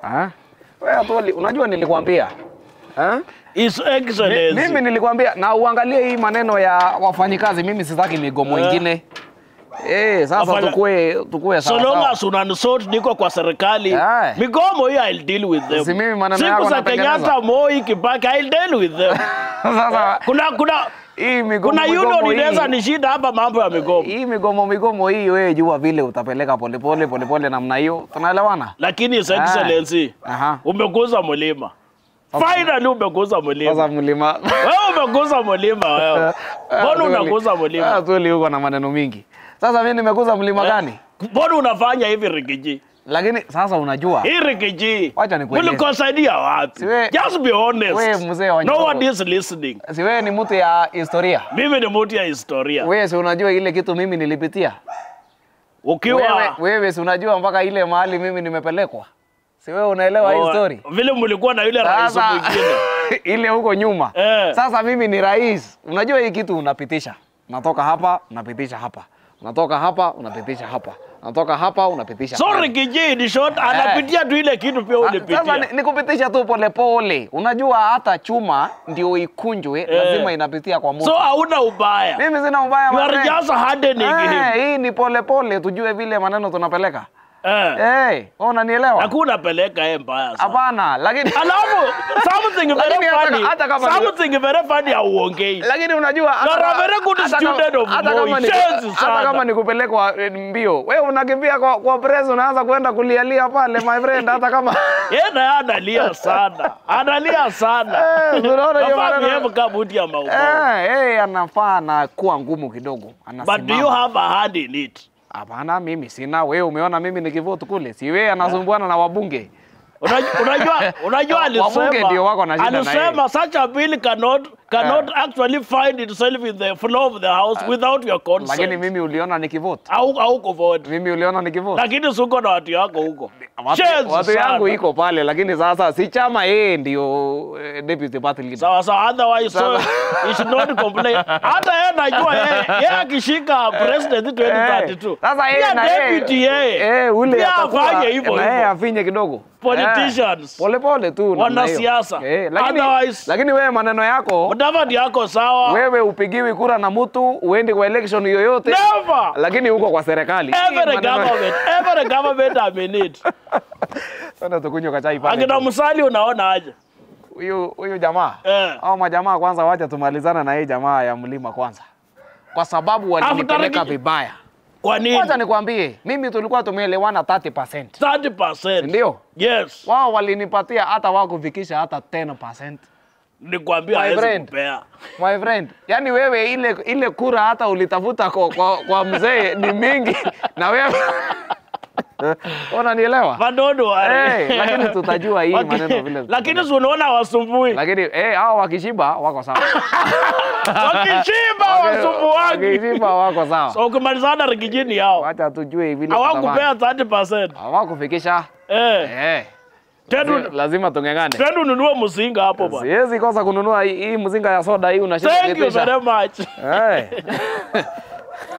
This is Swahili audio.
Ah? Wewe Atoli, unajua nilikwambia. Ah? His Mi- Excellency. Mimi nilikwambia na uangalie hii maneno ya wafanyikazi, mimi sitaki migomo Eh. ingine. Eh, sasa Wafanya- tukue tukue So sawa. long sawa. as unanisort niko kwa serikali Aye. migomo hiyo I'll deal with them. Si mimi maneno Siku yako za natengeneza. Kenyatta, Moi, Kibaki I'll deal with them. Sasa Kuna kuna hii migomo kuna migomo union hii- inaweza nishinda hapa mambo ya migomo. hii migomo migomo hii wewe jua vile utapeleka polepole polepole namna hiyo, tunaelewana? Lakini His Excellency Aha. umeguza mlima. Finally umeguza Sasa mlima. mlima Wewe umeguza mlima wewe. Mbona unaguza mlima? Tuli huko na maneno mingi. Sasa mimi nimekuza mlima gani? Mbona unafanya hivi Rigiji? Lakini sasa unajua Hii Rigiji. Wacha nikueleze. Ulikosaidia wapi? Si we- Just be honest. we mzee wa No Nyoro. one is listening. si wewe ni mtu ya historia. Mimi ni mtu ya historia. Wewe si unajua ile kitu mimi nilipitia. Wewe, Ukiwa wewe si unajua mpaka ile mahali mimi nimepelekwa. Si wewe unaelewa hii Oh, story? vile mlikuwa na yule rais Sasa mwingine. ile huko nyuma. Eh. Sasa mimi ni rais. Unajua hii kitu unapitisha. Unatoka hapa, unapitisha hapa. Unatoka hapa, unapitisha hapa. Unatoka hapa, unapitisha. So pale. Rigiji ni short anapitia tu ile kitu pia Sasa ulipitia. ni, ni kupitisha tu polepole. Unajua hata chuma ndio ikunjwe, lazima inapitia kwa moto. So hauna ubaya. mimi sina ubaya You are mazee. just hardening him. Eh, hii ni polepole tujue vile maneno tunapeleka. Eh. Eh, wewe unanielewa? Hakuna peleka yeye mbaya sana. Hapana, lakini Alafu something Lakini very hata- funny. hata kama ni- Something very funny hauongei. lakini unajua hata You are a kama- very good hata kama- student of hata Moi. kama ni- Shenzi hata sana. kama ni kupelekwa eh, mbio, wewe unakimbia kwa, kwa press unaanza kwenda kulialia pale my friend, hata kama Yeye naye analia sana. Analia sana. Eh, unaona hiyo Nafaa maneno- behave kama mtu ya maumau. eh, eh, anafaa na kuwa ngumu kidogo, But do you anasimama. have a hand in it? Hapana, mimi sina. Wewe umeona mimi nikivote kule, si wewe anasumbuana na wabunge. Unajua, unajua, unajua Wabunge ndio wako na alisema, shida na yeye. alisema such a bill cannot cannot actually find itself in the floor of the house without your consent. Lakini mimi uliona nikivote, au au kuvote. mimi uliona nikivote. Lakini suko na watu yako huko. Watu, Shenzi watu sana. yangu iko pale, lakini sasa si chama yeye ndio eh, deputy party leader. Sawa sawa, otherwise so Sasa- you should not complain. Hata yeye najua yeye yeye akishika president 2032. Sasa yeye pia na yeye deputy yeye. eh, ule pia atakuwa- afanye hivyo na yeye hivyo. afinye kidogo. Politicians. Eh, pole pole tu namna hiyo. Wanasiasa. Eh, lakini Otherwise- lakini wewe maneno yako Mudavadi yako sawa. wewe upigiwi kura na mtu uendi kwa election yoyote Never. lakini uko kwa serikali. Every Maneno- government, every government I'm in it. Sana tukunywe kachai pale. Akina Musali unaona aje? Huyu huyu jamaa. Eh. Hao majamaa kwanza wacha tumalizana na hii jamaa ya mlima kwanza. Kwa sababu walinipeleka After- vibaya. Kwa nini? Wacha nikwambie, mimi tulikuwa tumeelewana 30%. 30%. Ndio. Yes. Wao walinipatia hata wakufikisha hata 10%. Nikwambia My hawezi friend. kupea. My friend, yani wewe ile ile kura hata ulitafuta kwa, kwa, kwa mzee ni mingi na wewe unanielewa? Madodo wale. Eh, lakini tutajua hii Waki- maneno vile. Lakini si unaona wasumbui. lakini eh, hao wakishiba wako sawa. Wakishiba wasumbuangi. Wakishiba wako sawa. So ukimalizana rigijini hao. Wacha tujue vile Hawakupea 30%. hawakufikisha. Eh. Eh, Tedu lazima tungengane. tedu nunue mzinga hapo bwana. Siwezi kosa kununua hii hii mzinga ya soda hii unashinda Thank you kuitisha. very much. Eh.